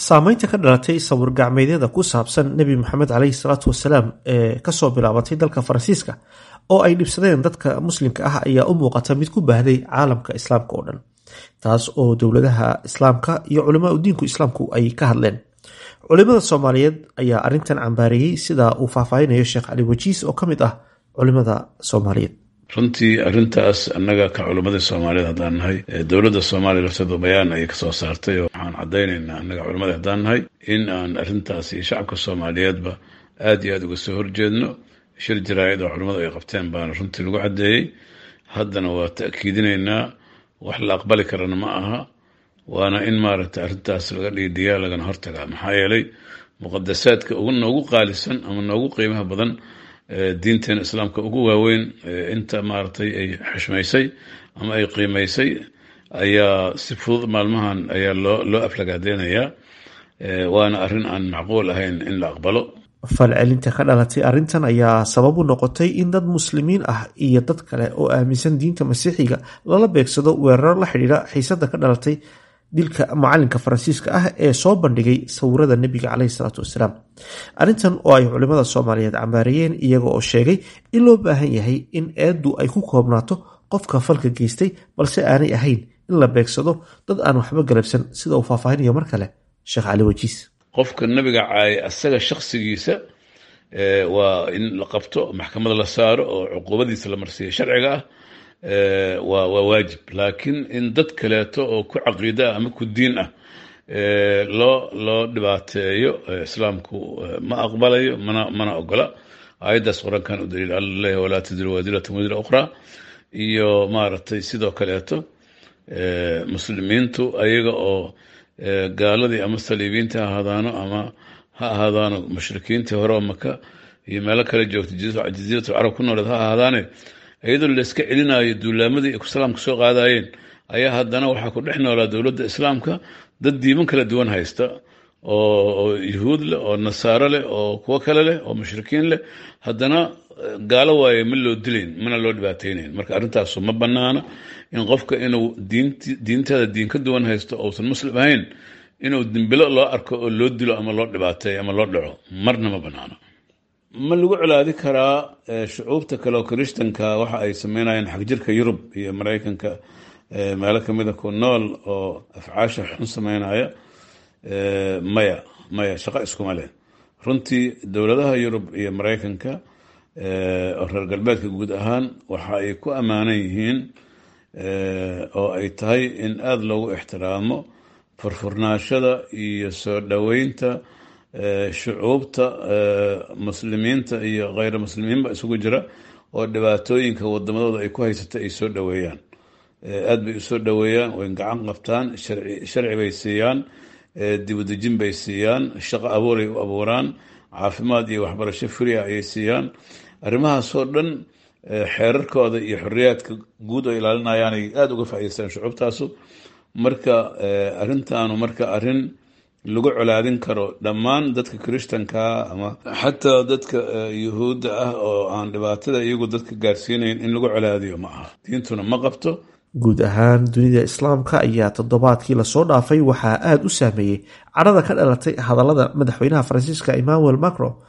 saameynta ka dhalatay sawir gacmeedyada ku saabsan nebi moxamed caleyhi salaatu wasalaam ee kasoo bilaabatay dalka faransiiska oo ay dhibsadeen dadka muslimka ah ayaa u muuqata mid ku baahday caalamka islaamka oo dhan taas oo dowladaha islaamka iyo culamaa udiinku islaamku ay ka hadleen culimada soomaaliyeed ayaa arintan cambaareeyey sida uu faahfaahinayo sheekh cali wajiis oo ka mid ah culimada soomaaliyeed runtii arintaas annaga ka culimmadii soomaaliyeed haddaan nahay dowladda soomaaliya lafteedu bayaan ayay kasoo saartay oo waxaan caddaynaynaa annaga culimadii haddaan nahay in aan arrintaas iyo shacabka soomaaliyeedba aad iyo aad uga soo horjeedno shir jaraa'id oo culimmadu ay qabteen baana runtii lagu caddeeyey haddana waa ta'kiidinaynaa wax la aqbali karana ma aha waana in maaragtay arrintaas laga dhiidhiyaa lagana hortagaa maxaa yeelay muqadasaadka ugu noogu qaalisan ama noogu qiimaha badan diinteena islaamka ugu waaweyn inta maaragtay ay xushmaysay ama ay qiimaysay ayaa si fudud maalmahan ayaa loo loo aflagaadeynayaa waana arrin aan macquul ahayn in la aqbalo falcelinta ka dhalatay arrintan ayaa sabab u noqotay in dad muslimiin ah iyo dad kale oo aaminsan diinta masiixiga lala beegsado weeraro la xidhiidha xiisada ka dhalatay dilka macalinka faransiiska ah ee soo bandhigay sawirada nebiga caleyhi salaatu wasalaam arrintan oo ay culimada soomaaliyeed cambaareeyeen iyaga oo sheegay in loo baahan yahay in eeddu ay ku koobnaato qofka falka geystay balse aanay ahayn in la beegsado dad aan waxba galabsan sida uu faahfaahinayo mar kale sheekh cali wajiis qofka nabiga caayay asaga shaksigiisa waa in la qabto maxkamada la saaro oo cuquubadiisa la marsiiya sharciga ah waa waa waajib laakiin in dad kaleeto oo ku caqiida ah ama ku diin ah loo loo dhibaateeyo islaamku ma aqbalayo mana mana ogola aayaddaas qur-aankan u daliil alla leeyahy walaa tadiru waadiratun wadira ukhraa iyo maaragtay sidoo kaleeto muslimiintu ayaga oo gaaladii ama saliibiinta ha ahaadaano ama ha ahaadaano mushrikiintii hore oo maka iyo meelo kale joogta jaziiratul carab ku nooleed ha ahaadaane iyadoo layska celinayo duulaamadii ay islaamka soo qaadayeen ayaa haddana waxaa ku dhex noolaa dowladda islaamka dad diiman kala duwan haysta oo yuhuud leh oo nasaaro leh oo kuwo kale leh oo mushrikiin leh haddana gaalo waaye ma loo dilayn mana loo dhibaateynayn marka arrintaasu ma banaana in qofka inuu diinteeda diin ka duwan haysto ousan muslim ahayn inuu dimbilo loo arko oo loo dilo ama loo dhibaateeyo ama loo dhaco marna ma banaana ma lagu colaadi karaa shucuubta kale oo kirishtanka waxa ay sameynayaan xagjirka yurub iyo maraykanka meelo kamida ku nool oo afcaasha xun sameynaya maya maya shaqo iskuma leh runtii dowladaha yurub iyo maraykanka oo reer galbeedka guud ahaan waxa ay ku ammaanan yihiin oo ay tahay in aada loogu ixtiraamo furfurnaashada iyo soo dhoweynta shucuubta muslimiinta iyo kheyra muslimiinba isugu jira oo dhibaatooyinka wadamadooda ay ku haysata ay soo dhoweeyaan aada bay usoo dhoweeyaan way gacan qabtaan sharci bay siiyaan dibudejin bay siiyaan shaqo abuuray u abuuraan caafimaad iyo waxbarasho fria ayay siiyaan arrimahaasoo dhan xeerarkooda iyo xoriyaadka guud oo ilaalinayaan ay aada uga faa'idaystaan shucuubtaasu marka arrintaanu marka arrin lagu colaadin karo dhammaan dadka kirishtankaa ama xataa dadka yuhuudda ah oo aan dhibaatada iyagu dadka gaarsiinayn in lagu colaadiyo ma aha diintuna ma qabto guud ahaan dunida islaamka ayaa toddobaadkii lasoo dhaafay waxaa aada u saameeyey cadhada ka dhalatay hadallada madaxweynaha faransiiska emmanuel macron